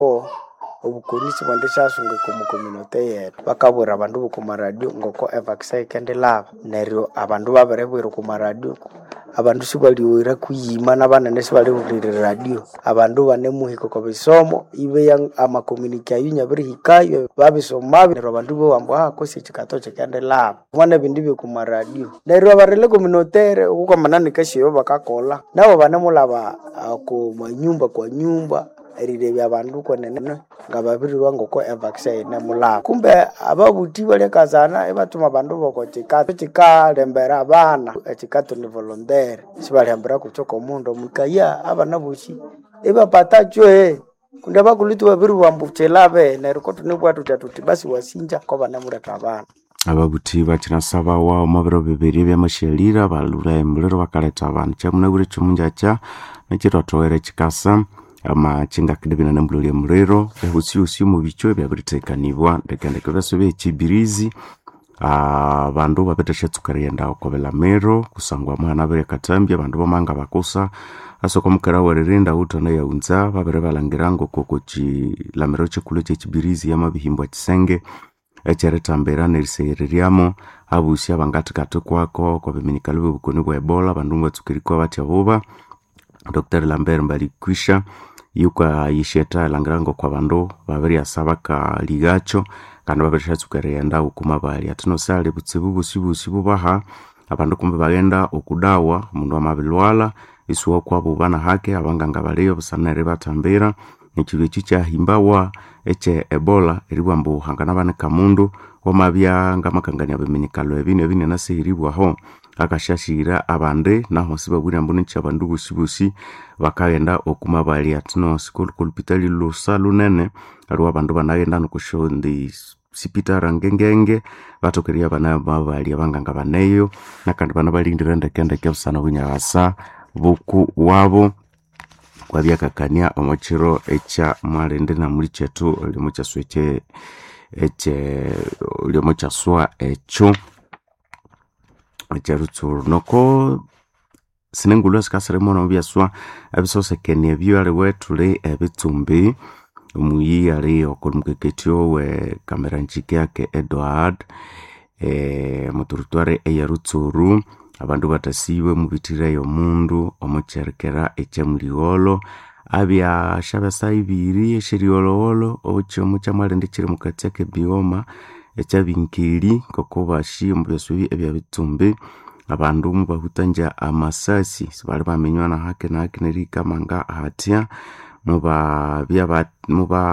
ko obukonisi bwendisyasunga omu community yethu bakabwira abandu boku maradio ngoko evaccine ikendilaba neryo abandu babiribwira oku maradio abandu sibalyoghera kuyima nabanene sibalihulirira radio abandu banemuhika oko bisomo ibeya amakomuniki ayu nyabirihikayo babisomabyo neryo abandu bowambu ah kosi ekikato kikendilaba mwana ebindu byoku maradio neryo abarile communautaire okukwamana kasyoyo bakakolha nabo banemulaba oku manyumba kwa nyumba erilebya abandu kwenene nga babirilhwa ngoko evaccine inemulaba kumbe ababuthi balyakazana ibathuma abandu boko kikato kikalembera abana ekikato ni volontaire sibalihambira kuthwa omundu mwikaya abana bosi ibapata chwe kundi abakulhuthi babiribugha ambu kilabe neryo kothunibugha thuthya thuthi basi wasinja ko banemuletha abana ababuthi bakyinasabawa omu biro bibiri ebyamashyalira balhura emuliro bakaletha abandu kyamunabwire kyomungyakya nekithothowere kikasa amakyingakidibina nembulholi emuliro ehosihosio mubikyo ebyabirithekakanibwa ndekendeke byaso byekibirizi abandu babirithashatsuka erighenda oko bilamiro kusangwa muhana biryakathambya abandu bamanga bakusa asoko omukera weririnda wuthana yaghunza babiribalhangira ngokoko kilamiro kikulhu ekyekibirizi yamabihimbwa kisenge ekyerithambira neriseghereryamu abosi abangathikathkwako oko biminyikalo byobukoni bwa ebola abandu mubatsuka erikwa batya buba dr lambert mbalikwisha yukayishetha erilhangira ngoko abandu babiryasa bakalighakyo kandi babirishatsuka erighenda wukuma bali athino sali butsibu bosi bubaha abandu kumbi baghenda okudawa omundu amabilhwalha isuwakwa buba nahake abanganga baliyo busana eribathambira ekiro ekyi kyahimbawa ekye ebola eribugha ambu hanganabanika mundu wamabya ngamakangania biminyikalo ebi nebi nenasihiribwaho akasyasyira abandi naho sibabwire ambu nikyi abandu bosibosi bakaghenda okuma bali athino sikolhukolhupitali lusa lunene aliwo abandu banaghenda nokusyondi sipitara ngengenge bathoka eribya bali abanganga baneyo nakandi banabalindira ndekendeke busana obunyagasa buku wabo kwabyakakania omukiro ekya mwalindi namuli kyethu olyomukyaswa ekye ekye olyomukyaswa ekyo ekyerutsuru noko sinengulhu sikasirimo nomubyaswa ebisosekenia ebyo aliwe thuli ebitsumbi omuyi ali okolumukeketyo we kameranjiki yake edward e, muturutware eyerutsuru abandu bathasiwe mubithireyo omundu omukyerikera ekyamuligholo abya syabesa ibiri esyerigholowolo okyomo kyamwalindi kiri mukati akebioma ekyabinkeli ngoko bashi omubyaswa ebi ebyabitsumbi abandu mubahutanja amasasi sibali baminywa nahake nahake nerikamanga hatya mubabya muba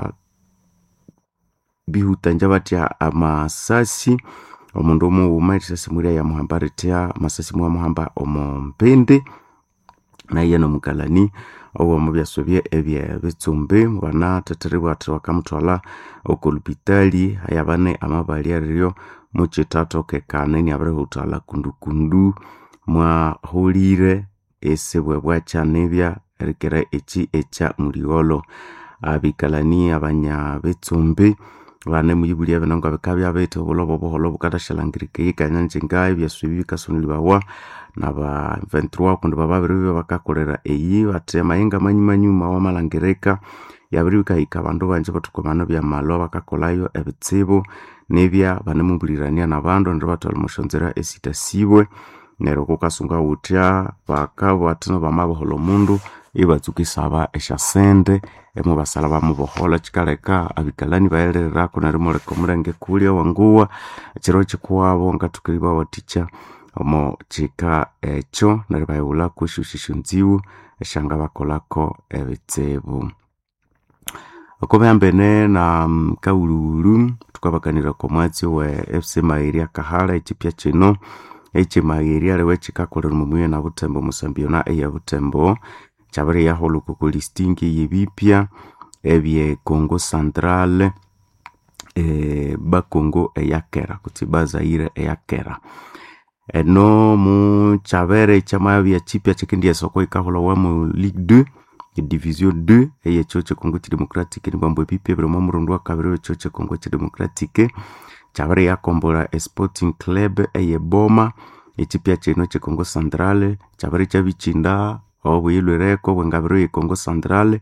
bihutanja batya amasasi omundu omughuma erisasi mulya yamuhamba ritya amasasi mwamuhamba omumpindi naye nomukalani owomubyaswa bye ebyebitsumbi banathetheribwa athi bakamuthwalha okolupitali ayabane amabali ariryo mukyithathokekana iniabirihuthalha kundukundu mwahulire esibwe bwakyanibya erikira ekyi ekya muligholo abikalani abanyabitsumbi banemuyibulya ebinongo bikabya bithi obulhobo obuholho bukathasyalhangirikaya ikanyangyinga ebyaswa ebi bikasonolibawa naba 23 kundi bababiribya bakakolera eyi bathi amayenga manyumanyuma wamalhangirika yabiribya yikahika abandu banji bathukwamana byamalwa bakakolhayo ebitsibu nibya banemubulirania nabandu neryo bathwalha omusyonzira esitasibwe neryo kukasunga wuthya bakabugha bathi bamaboholha omundu ibatsuka isaba esyasente imubasalha bamuboholha kyikaleka abikalani bayilhirirako nerimuleka omulenge kulya wanguwa ekiro kyikuwabo ngathoka eribawathikya omo kyika ekyo neryo bayighulhaku esyosi syonziwu esyangabakolhako ebitsibu okubihambene na kawulhuwulhu thukabakanira oko mwatsi we fc magheri akahala ekyipya kino ekyimagheri aliwe kyikakolera omumuye na butembo musambiyona eyabutembo kyabiriyahulhuka oko listing eyebipya ebye congo central e, bakongo eyakera kutsi bazaire eyakera eno mukyabere kyamabya kyipya kyikendyasa oko yikahulhawa mu ligue 2 edivision 2 eyekyo kyekongo kidemocratic nibwambu ebipya biri omo murundi wakabiri wekyo kyekongo kidemocratic kyabere yakombolha esporting club eyeboma ekyipya kino kyekongo central kyabere kyabikyinda obuyilwireko bwengabiro yekongo central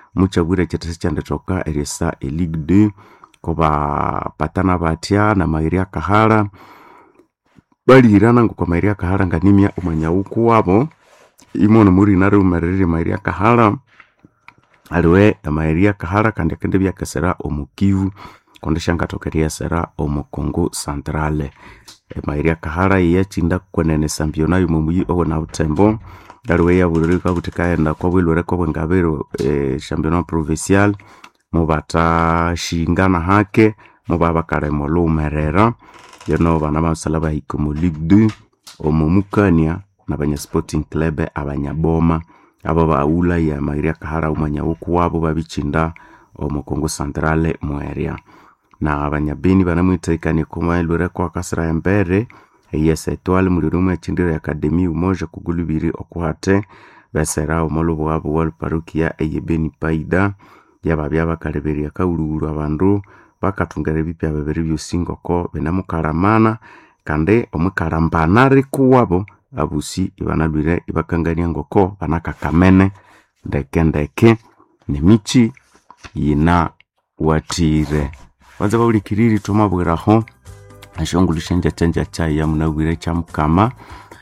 muchabwire chitasi chanditoka eriesa eligue 2 kuba patana batya na mairi akahara balirana ngoko mairi akahara nganimya omwanyauku wabo imono murina riumereri mairi akahara aliwe amairi akahara kandi akende byakesera omukivu kundi shangatokeriesera omukongo centrale emairi akahara iyachinda kwenenesa mbionayo mumuyi owona butembo aliwe yaburirika kuti kaenda kwabwilwere kwabwengabiro e, championnat provincial mubatashingana hake mubabakalema lumerera yono bana basala bahika mu ligue 2 omumukania na banya sporting club abanyaboma abo baula ya mairi akahara umanyauku wabo babichinda omukongo centrale mweria na abanyabeni banamwitaikania kumailwire kwa kasira embere eyesa etwale muliro mwechindiro ya akademi umoja kugulubiri okuhate besera omolobo wabo wa parukia eye beni paida yababya bakaleberia kaululu abandu bakathungera ebipya bibiri byosi ngoko binamukaramana kandi omukarambana rikuwabo abusi ibanalwire ibakangania ngoko banakakamene ndeke ndeke nemichi yina watire banza baulikiriri twamabwiraho ashongulu shenjachenja chai ya munawire cha mukama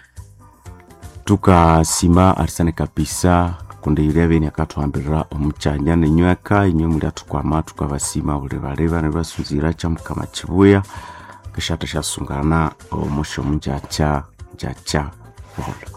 tukasima arisane kabisa kundi iria beni akatwambirira omuchanya ninyweka inywe muli atukwama tukabasima buli baleba nibasunzira cha mukama chibuya kishata shasungana omusho munjacha njacha bola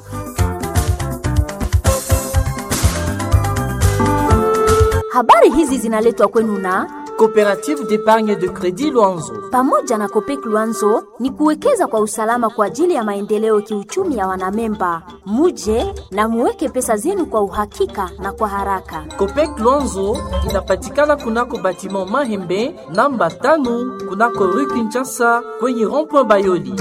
Habari hizi zinaletwa kwenu na Coopérative d'épargne de crédit Luanzo. pamoja na Kopek Luanzo ni kuwekeza kwa usalama kwa ajili ya maendeleo kiuchumi ya wanamemba. Muje na muweke pesa zenu kwa uhakika na kwa haraka. Copec Luanzo inapatikana kunako batiment Mahembe namba tano kunako rue Kinshasa kwenye rond-point Bayoli.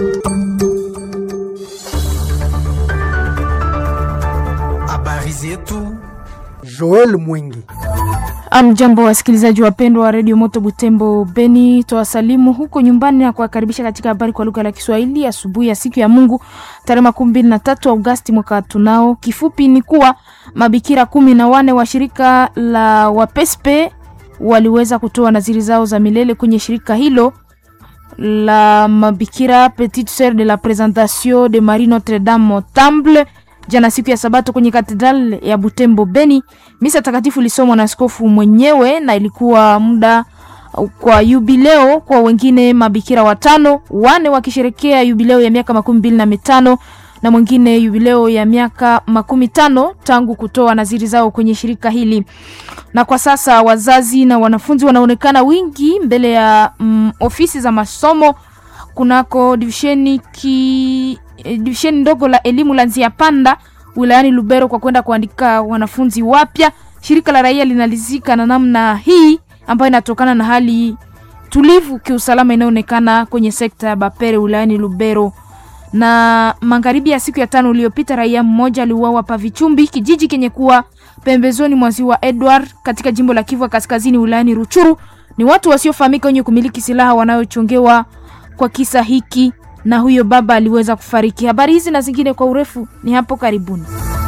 habari zetu Joel Mwingi. Amjambo wasikilizaji wapendwa wa redio Moto Butembo Beni, twawasalimu huko nyumbani na kuwakaribisha katika habari kwa lugha la Kiswahili asubuhi ya siku ya Mungu tarehe makumi mbili na tatu Agosti mwaka tunao. Kifupi ni kuwa mabikira kumi na wane wa shirika la Wapespe waliweza kutoa naziri zao za milele kwenye shirika hilo la mabikira Petite Sœur de la Présentation de Marie Notre Dame au Temple jana siku ya Sabato kwenye katedral ya Butembo Beni. Misa takatifu ilisomwa na askofu mwenyewe na ilikuwa muda kwa yubileo kwa wengine mabikira watano, wane wakisherekea yubileo ya miaka makumi mbili na mitano na mwingine yubileo ya miaka makumi tano tangu kutoa naziri zao kwenye shirika hili. Na kwa sasa wazazi na wanafunzi wanaonekana wingi mbele ya mm, ofisi za masomo kunako divisheni ki eh, divisheni ndogo la elimu la Nzia Panda wilayani Lubero kwa kwenda kuandika wanafunzi wapya. Shirika la raia linalizika na namna hii ambayo inatokana na hali tulivu kiusalama inayoonekana kwenye sekta ya Bapere wilayani Lubero. Na magharibi ya siku ya tano iliyopita, raia mmoja aliuawa pa Vichumbi, kijiji kenye kuwa pembezoni mwa ziwa Edward katika jimbo la Kivu Kaskazini wilayani Ruchuru. Ni watu wasiofahamika wenye kumiliki silaha wanayochongewa kwa kisa hiki, na huyo baba aliweza kufariki. Habari hizi na zingine kwa urefu ni hapo karibuni.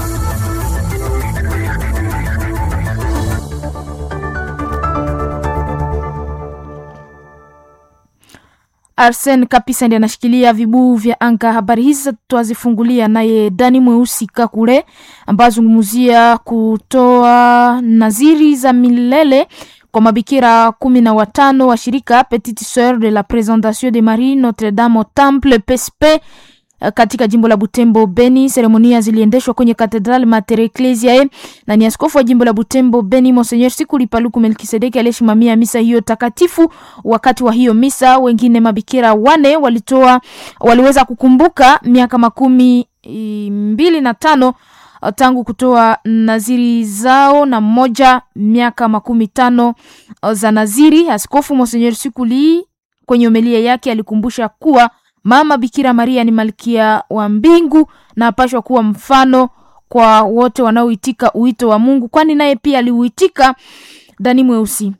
Arsen Kapisa ndiye anashikilia vibuu vya anga. Habari hizi twazifungulia naye Dani Mweusi Kakule, ambaye azungumzia kutoa naziri za milele kwa mabikira kumi na watano wa shirika Petite Sœur de la Présentation de Marie Notre Dame au Temple PSP katika jimbo la Butembo Beni. Seremonia ziliendeshwa kwenye Katedral Mater Ecclesiae na ni askofu wa jimbo la Butembo Beni Monseigneur Sikuli Paluku Melkisedeki aliyesimamia misa hiyo takatifu. Wakati wa hiyo misa, wengine mabikira wane walitoa waliweza kukumbuka miaka makumi i, mbili na tano tangu kutoa naziri zao na mmoja miaka makumi tano za naziri. Askofu Monseigneur Sikuli kwenye homilia yake alikumbusha kuwa Mama Bikira Maria ni malkia wa mbingu na apashwa kuwa mfano kwa wote wanaoitika uwito wa Mungu, kwani naye pia aliuitika. Dani Mweusi.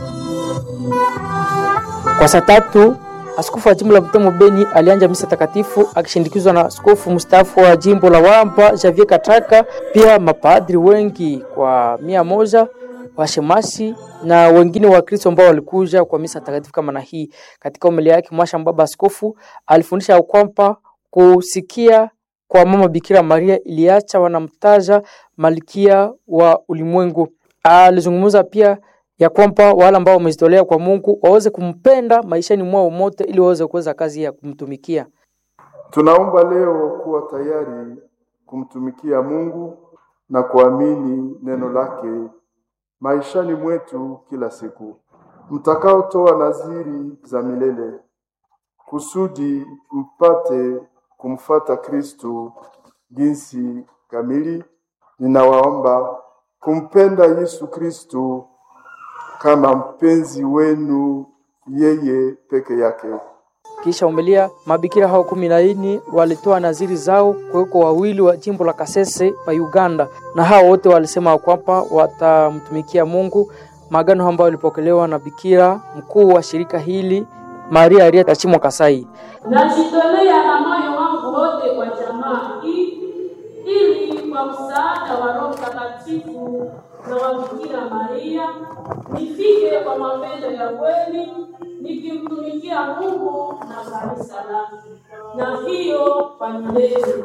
Kwa saa tatu askofu wa jimbo la Butembo Beni alianja misa takatifu akishindikizwa na askofu mstaafu wa jimbo la Wamba Javier Kataka, pia mapadri wengi kwa mia moja washemasi na wengine Wakristo ambao walikuja kwa misa takatifu kama na hii. Katika homilia yake Mwasha Baba Askofu alifundisha ya kwamba kusikia kwa mama Bikira Maria iliacha wanamtaja malkia wa ulimwengu. Alizungumza pia ya kwamba wale ambao wamejitolea kwa Mungu waweze kumpenda maishani mwao mote, ili waweze kuweza kazi ya kumtumikia. Tunaomba leo kuwa tayari kumtumikia Mungu na kuamini neno lake maishani mwetu kila siku, mtakaotoa nadhiri za milele kusudi mpate kumfata Kristu jinsi kamili. Ninawaomba kumpenda Yesu Kristu kama mpenzi wenu yeye peke yake. Kisha umelia mabikira hao kumi na nne walitoa naziri zao kuweko wawili wa jimbo la Kasese pa Uganda, na hao wote walisema kwamba watamtumikia Mungu, maagano ambayo yalipokelewa na bikira mkuu wa shirika hili Maria Arieta Chimwa Kasai. Najitolea na moyo wangu wote kwa jamaa hii ili kwa msaada wa Roho Mtakatifu na wa Bikira Maria nifike kwa mapendo ya kweli nikimtumikia Mungu na kanisa lake, na hiyo kwa milele.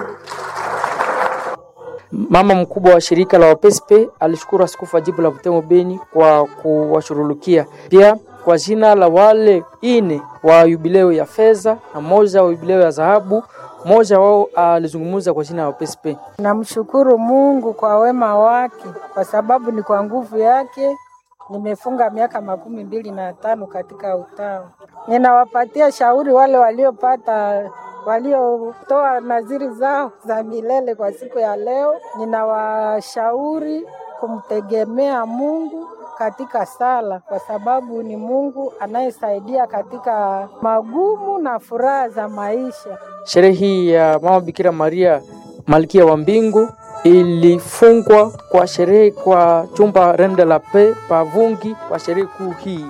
Mama mkubwa wa shirika la Wapespe alishukuru askofu wa jimbo la Butembo Beni kwa kuwashurulukia pia kwa jina la wale ine wa yubileo ya fedha na moja wa yubileo ya dhahabu. Mmoja wao alizungumza kwa jina la Wapespe. Namshukuru Mungu kwa wema wake, kwa sababu ni kwa nguvu yake nimefunga miaka makumi mbili na tano katika utawa. Ninawapatia shauri wale waliopata waliotoa naziri zao za milele kwa siku ya leo, ninawashauri kumtegemea Mungu katika sala, kwa sababu ni Mungu anayesaidia katika magumu na furaha za maisha. Sherehe hii ya Mama Bikira Maria Malkia wa Mbingu ilifungwa kwa sherehe kwa chumba Rende la Pe Pavungi kwa sherehe kuu hii.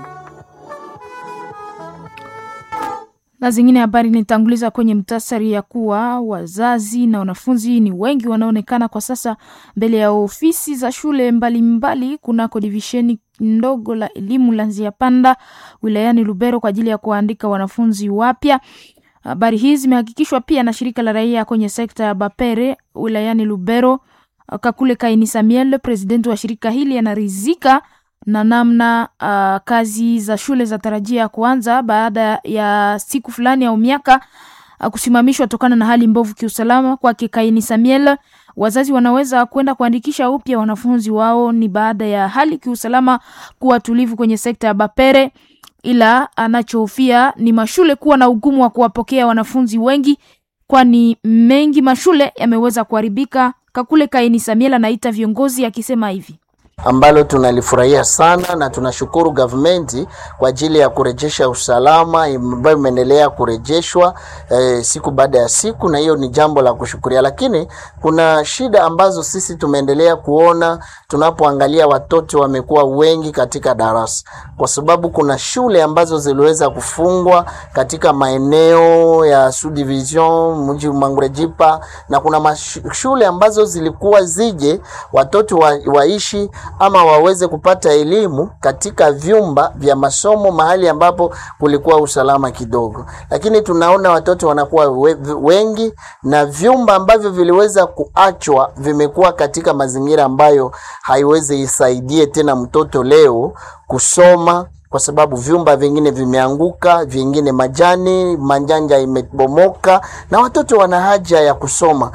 na zingine habari nitanguliza kwenye mtasari ya kuwa wazazi na wanafunzi ni wengi wanaonekana kwa sasa mbele ya ofisi za shule mbalimbali kunako divisheni ndogo la elimu la Nzia Panda wilayani Lubero kwa ajili ya kuandika wanafunzi wapya. Habari hii zimehakikishwa pia na shirika la raia kwenye sekta ya Bapere wilayani Lubero. Kakule Kaini Samuel, presidenti wa shirika hili, anaridhika na namna uh, kazi za shule za tarajia kuanza baada ya siku fulani au miaka uh, kusimamishwa tokana na hali mbovu kiusalama. Kwake Kaini Samuel, wazazi wanaweza kwenda kuandikisha upya wanafunzi wao ni baada ya hali kiusalama kuwa tulivu kwenye sekta ya Bapere, ila anachohofia ni mashule kuwa na ugumu wa kuwapokea wanafunzi wengi, kwani mengi mashule yameweza kuharibika. Kakule Kaini Samuel anaita viongozi akisema hivi ambalo tunalifurahia sana na tunashukuru gavumenti kwa ajili ya kurejesha usalama ambayo imeendelea kurejeshwa eh, siku baada ya siku, na hiyo ni jambo la kushukuria. Lakini kuna shida ambazo sisi tumeendelea kuona tunapoangalia watoto wamekuwa wengi katika darasa, kwa sababu kuna shule ambazo ziliweza kufungwa katika maeneo ya Sud Division, mji Mangurejipa, na kuna shule ambazo zilikuwa zije watoto wa, waishi ama waweze kupata elimu katika vyumba vya masomo mahali ambapo kulikuwa usalama kidogo, lakini tunaona watoto wanakuwa we, wengi na vyumba ambavyo viliweza kuachwa vimekuwa katika mazingira ambayo haiwezi isaidie tena mtoto leo kusoma kwa sababu vyumba vingine vimeanguka, vingine majani manjanja imebomoka, na watoto wana haja ya kusoma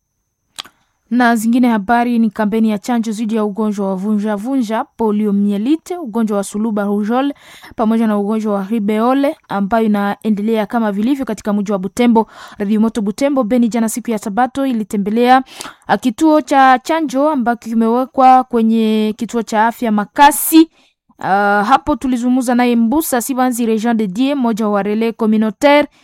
na zingine habari ni kampeni ya chanjo dhidi ya ugonjwa wa vunja vunja, poliomielite, ugonjwa wa suluba rujol pamoja na ugonjwa wa ribeole ambayo inaendelea kama vilivyo katika mji wa Butembo. Radio Moto Butembo Beni jana siku ya Sabato ilitembelea kituo cha chanjo ambacho kimewekwa kwenye kituo cha afya Makasi. Uh, hapo tulizungumza naye Mbusa Sibanzi Region de Die, mmoja wa relais communautaire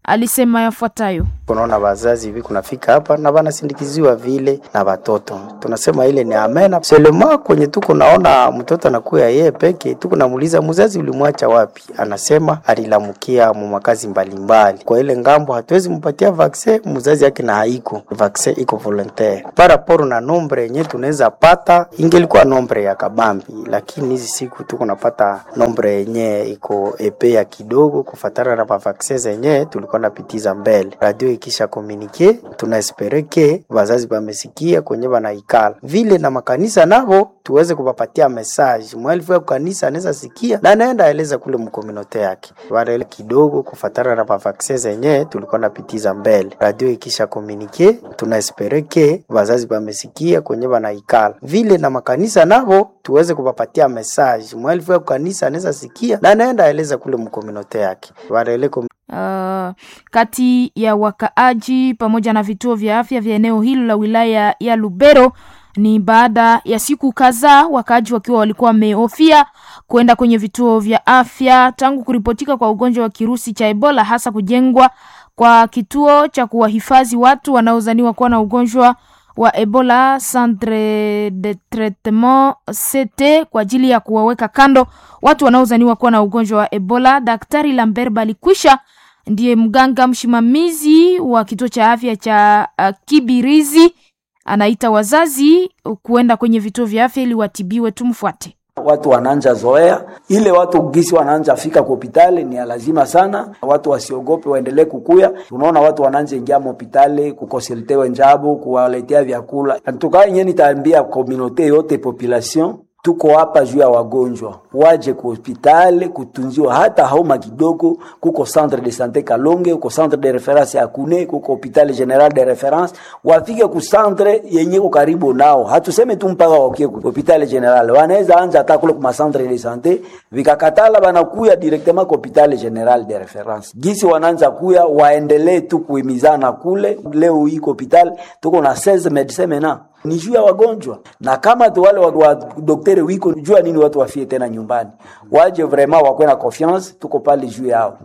alisema yafuatayo: kunaona wazazi hivi kunafika hapa na wanasindikiziwa vile na watoto, tunasema ile ni amena selema. Kwenye tuko naona mtoto anakuya yeye peke, tuko namuuliza mzazi, ulimwacha wapi? Anasema alilamukia mu makazi mbalimbali. Kwa ile ngambo hatuwezi mpatia vaccine mzazi yake na haiko vaccine, iko volontaire paraporo na nombre yenye tunaweza pata, ingelikuwa nombre ya kabambi, lakini hizi siku tuko napata nombre yenye iko epe ya kidogo kufatana na mavaccine zenye tulikuwa napitiza mbele. Radio ikisha komunike, tunaespere ke wazazi wamesikia kwenye wanaikala vile, na makanisa navo tuweze kuwapatia message mwalifu ya kanisa anaweza sikia na anaenda eleza kule mkominote yake wale kidogo kufatana na mavaccine zenye tulikuwa napitiza mbele. Radio ikisha komunike, tunaespere ke wazazi wamesikia kwenye wanaikala vile, na makanisa navo tuweze kuwapatia message mwalifu ya kanisa anaweza sikia na anaenda eleza kule mkominote yake wale Uh, kati ya wakaaji pamoja na vituo vya afya vya eneo hilo la wilaya ya Lubero ni baada ya siku kadhaa wakaaji wakiwa walikuwa wamehofia kwenda kwenye vituo vya afya tangu kuripotika kwa ugonjwa wa kirusi cha Ebola, hasa kujengwa kwa kituo cha kuwahifadhi watu wanaozaniwa kuwa na ugonjwa wa Ebola Centre de Traitement CT kwa ajili ya kuwaweka kando watu wanaozaniwa kuwa na ugonjwa wa Ebola. Daktari Lambert Balikwisha ndiye mganga msimamizi wa kituo cha afya cha uh, Kibirizi anaita wazazi kuenda kwenye vituo vya afya ili watibiwe. Tumfuate. Watu wananja zoea ile, watu gisi wananja fika kwa hospitali ni lazima sana, watu wasiogope, waendelee kukuya. Tunaona watu wananja ingia hospitali kukonsultewe njabo, kuwaletea vyakula. Antukaa yenyewe nitaambia komunote yote population tuko hapa juu ya wagonjwa waje ku hospitali kutunziwa, hata hauma kidogo. Kuko centre de sante Kalonge, kuko centre de reference ya Kune, kuko hospitali general de reference. Wafike ku centre yenye ko karibu nao, hatuseme tu mpaka wakie ku hospitali general, wanaweza anza hata kule ku centre de sante, vikakatala banakuya directement ku hospitali general de reference. Gisi wanaanza kuya, waendelee tu kuhimizana kule. Leo iko hospitali tuko na 16 medecins maintenant ni juu ya wagonjwa, na kama tu wale wa, wa daktari wiko jua nini watu wafie tena nyumbani, waje vraiment wakwe na confiance, tuko pale juu yao.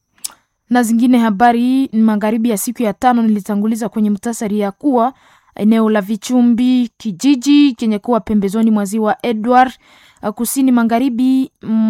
Na zingine habari magharibi ya siku ya tano nilitanguliza kwenye mtasari ya kuwa eneo la Vichumbi, kijiji chenye kuwa pembezoni mwa ziwa Edward, kusini magharibi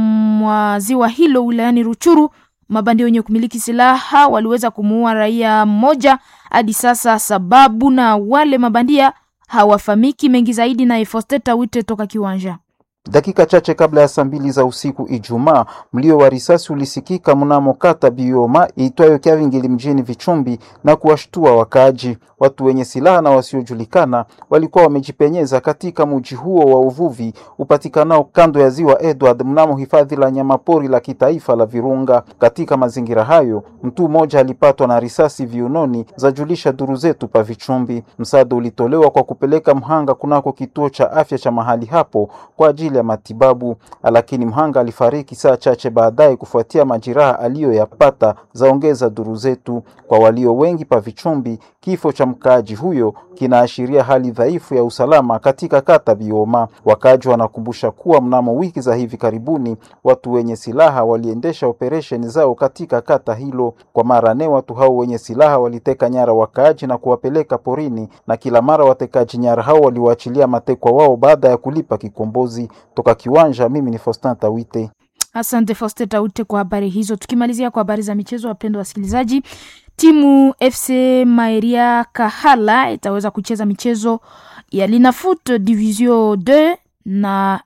mwa ziwa hilo wilayani Ruchuru, mabandia wenye kumiliki silaha waliweza kumuua raia mmoja. Hadi sasa sababu na wale mabandia hawafamiki mengi zaidi na Efosteta Wite toka Kiwanja. Dakika chache kabla ya saa mbili za usiku Ijumaa, mlio wa risasi ulisikika mnamo kata Bioma iitwayo Kyavingili mjini Vichumbi na kuwashtua wakaaji. Watu wenye silaha na wasiojulikana walikuwa wamejipenyeza katika mji huo wa uvuvi upatikanao kando ya ziwa Edward mnamo hifadhi la nyamapori la kitaifa la Virunga. Katika mazingira hayo, mtu mmoja alipatwa na risasi viunoni, zajulisha duru zetu pa Vichumbi. Msaada ulitolewa kwa kupeleka mhanga kunako kituo cha afya cha mahali hapo kwa ajili ya matibabu, lakini mhanga alifariki saa chache baadaye kufuatia majeraha aliyoyapata, zaongeza duru zetu. Kwa walio wengi pa Vichumbi, kifo cha mkaaji huyo kinaashiria hali dhaifu ya usalama katika kata Bioma. Wakaaji wanakumbusha kuwa mnamo wiki za hivi karibuni watu wenye silaha waliendesha operesheni zao katika kata hilo. Kwa mara nne, watu hao wenye silaha waliteka nyara wakaaji na kuwapeleka porini, na kila mara watekaji nyara hao waliwaachilia matekwa wao baada ya kulipa kikombozi. Toka Kiwanja, mimi ni Faustin Tawite. Asante Faustin Taute kwa habari hizo. Tukimalizia kwa habari za michezo, wapendwa wasikilizaji, timu FC Maeria Kahala itaweza kucheza michezo ya Linafoot Division 2 na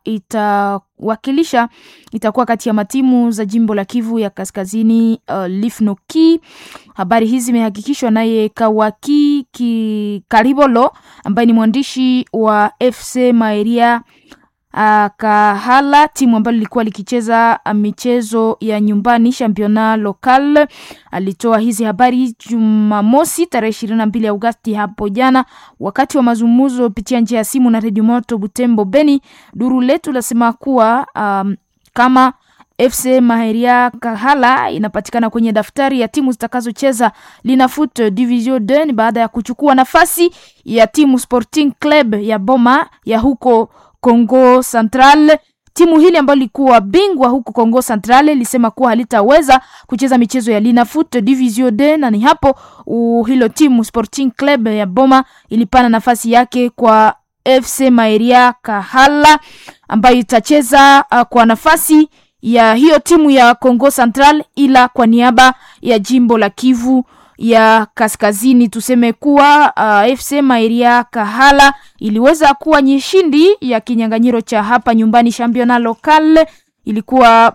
itawakilisha itakuwa kati ya matimu za jimbo la Kivu ya Kaskazini, uh, Lifnoki. Habari hizi zimehakikishwa naye Kawaki Ki Karibolo ambaye ni mwandishi wa FC Maeria Uh, Kahala timu ambalo lilikuwa likicheza michezo ya nyumbani championnat local. Alitoa hizi habari Jumamosi tarehe ishirini na mbili Agosti hapo jana, wakati wa mazungumzo kupitia njia ya simu na redio moto Butembo Beni. Duru letu lasema kuwa um, kama FC Maheria Kahala inapatikana kwenye daftari ya timu zitakazocheza Linafoot Division 2 ni baada ya kuchukua nafasi ya timu Sporting Club ya Boma ya huko Congo Central. timu hili ambalo lilikuwa bingwa huku Congo Central lisema kuwa halitaweza kucheza michezo ya Linafoot Division D, na ni hapo uh, hilo timu Sporting Club ya Boma ilipana nafasi yake kwa FC Maeria Kahala ambayo itacheza uh, kwa nafasi ya hiyo timu ya Congo Central, ila kwa niaba ya jimbo la Kivu ya kaskazini. Tuseme kuwa uh, FC Maeria Kahala iliweza kuwa nyeshindi ya kinyang'anyiro cha hapa nyumbani championnat local ilikuwa